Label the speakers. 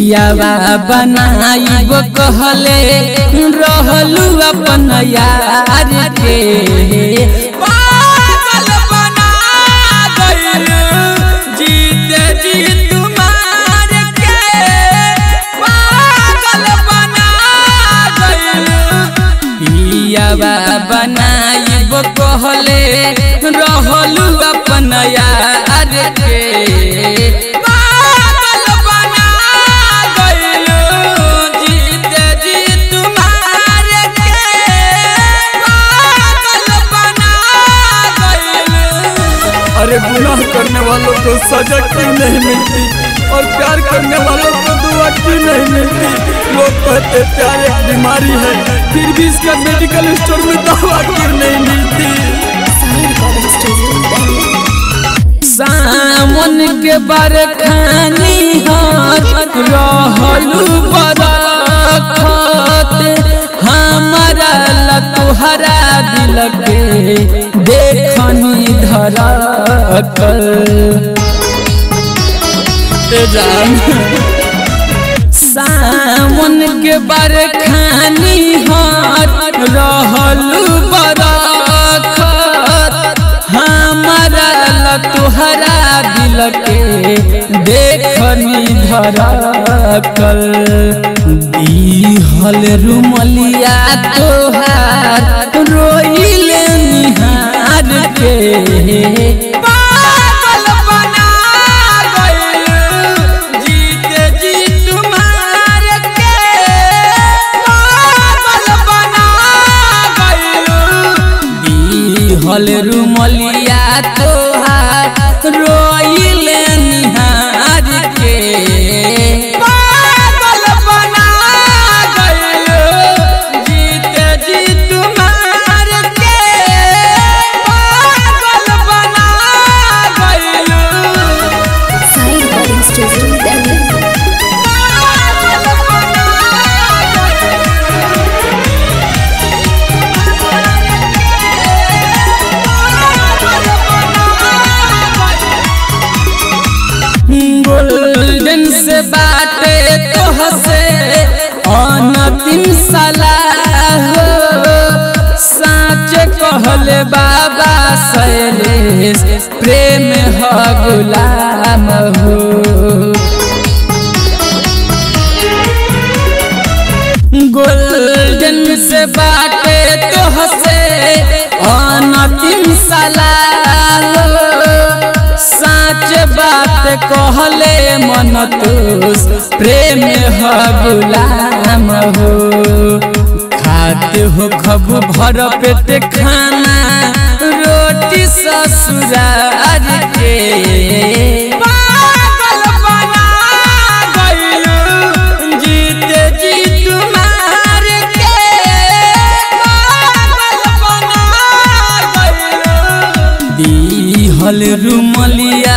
Speaker 1: पियावा बनाइब कहले रहलू अपन यार के पागल बना गइलू जीते जी तुम्हार के पागल बना गइलू पियावा बनाइब कहले रहलू अपन यार के पागल बना गइलू जीते जी तुम्हार के पागल बना गइलू
Speaker 2: अरे गुनाह करने वालों को सजा क्यों नहीं मिलती और प्यार करने वालों को दुआ क्यों नहीं मिलती लोग कहते प्यार एक बीमारी है फिर भी इसका मेडिकल स्टोर में दवा क्यों नहीं मिलती
Speaker 1: सामन के बरखानी हाथ रहलू बरखत हमारा लतुहरा दिल के देखनी धरकल ए जान सावन के बरखानी हाथ रहलू बरखत हमारा लतुहरा दिल के देखनी धरकल दीहल रुमलिया तोहार रोइले निहार के पागल बना गइलू जीते जी तुम्हार के पागल बना गइलू दीहल रुमलिया तोहार रोइले निहार के पागल बना गइलू जीते जी तुम्हार के पागल बना गइलू
Speaker 3: Sai Recording Studio Delhi.
Speaker 1: Golden से बाटे तो हसे अनतिम सलाह साच कहले बाबा शैलेश प्रेम ह गुलाम हो गोल्डन से बाटे तो हसे अनतिम सलाह साच बात कहले मन तुस प्रेम ह गुलाम हो खाते हो खब भर पेट खाना रोटी ससुरार के पागल बना गइलू जीते जी तुम्हार के पागल बना गइलू दीहल रुमलिया